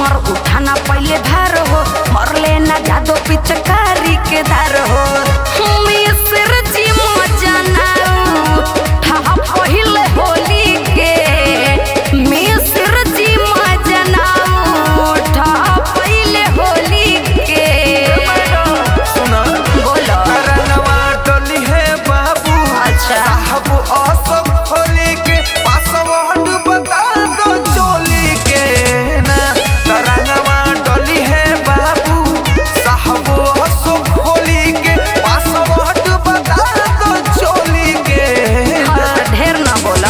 हमर उठाना पहले भार हो मरले ना जादो पिचकारी के धार हो मिस्र जी मजनाऊ ठहा पहिले होली के मिस्र जी मजनाऊ ठहा पहिले होली के सुना बोलो करनवा डोली है बाबू अच्छा। साहब असब होली के पासवर्ड बता दो चोली के ना करनवा डोली है बाबू साहब असब होली के पासवर्ड बता दो चोली के ना हाँ, ढेर ना बोला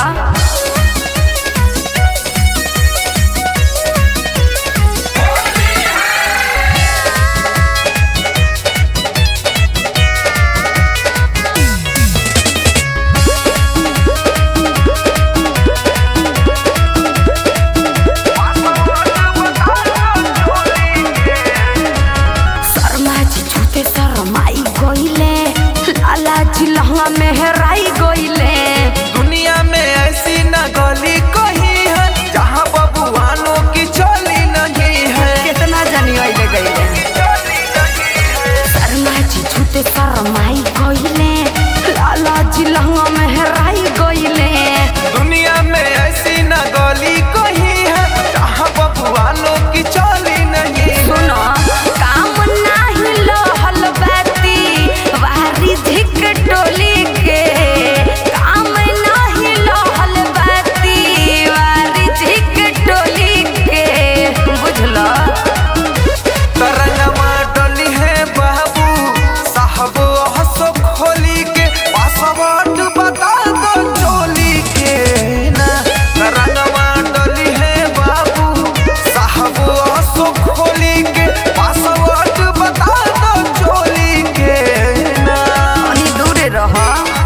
शर्मा जी छूते शर्माई गईले लाला जी लहंगा में हेराई गईले दुनिया में ऐसी न गली कहीं है जहाँ बबुआनों की चोली नहीं है कितना जानी गईले गईले चोली नहीं है शर्मा जी छूते शर्माई गईले लाला जी लहंगा में हेराई गईले दुनिया में ऐसी न गली कहीं है जहाँ बबुआनों की चोली नहीं है सुनो काम नाही लहल बाती वारी धिक टोली के काम नाही लहल बाती वारी धिक टोली के बुझलो तरंगवा डोली है बाबू साहब हंसो खोली के पासवर्ड बता दो चोली के ना तरंगवा डोली है बाबू साहब हंसो खोली के पासवर्ड बता दो चोली के ना अनि दूरे रह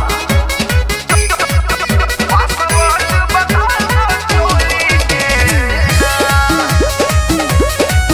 पासवर्ड बता दो चोली के ना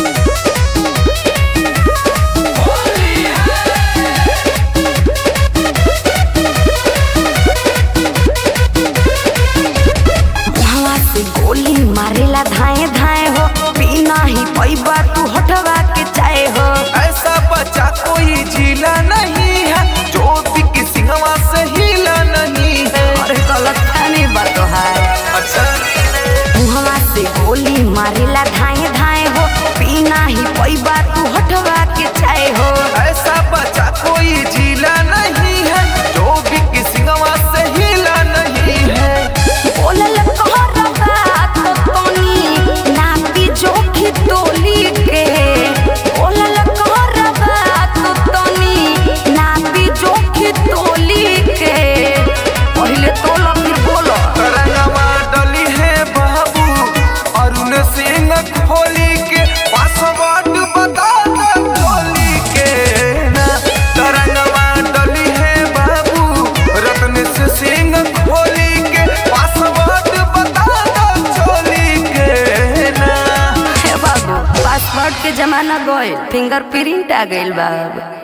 वहाँ से गोली मारेला धाए धाए हो पीना ही पैबा तू हटवा के चाहे हो ऐसा बच्चा कोई झीला नहीं है जो भी सिंहवा से हिला नहीं है अरे गलत नहीं बात है अच्छा मुहवा से गोली मारेला धाए धाए हो पीना ही पैबा तू हटवा के चाहे हो ऐसा बच्चा कोई झीला नहीं है जो भी सिंहवा से हिला नहीं है बोलल कहर बात तोनी नापी जोखी तोली के बोलल कहर बात तोनी नापी जोखी तोली के पहले तोला फिर बोलो तरंगवा डली है बाबू अरुण सिंह खोली के पासवर्ड बता दो खोली के ना तरंगवा डली है बाबू रत्न सिंह खोली के पासवर्ड बता दो चोली के ना हे बाबू पासवर्ड के जमाना गए फिंगरप्रिंट आ गइल बा अब।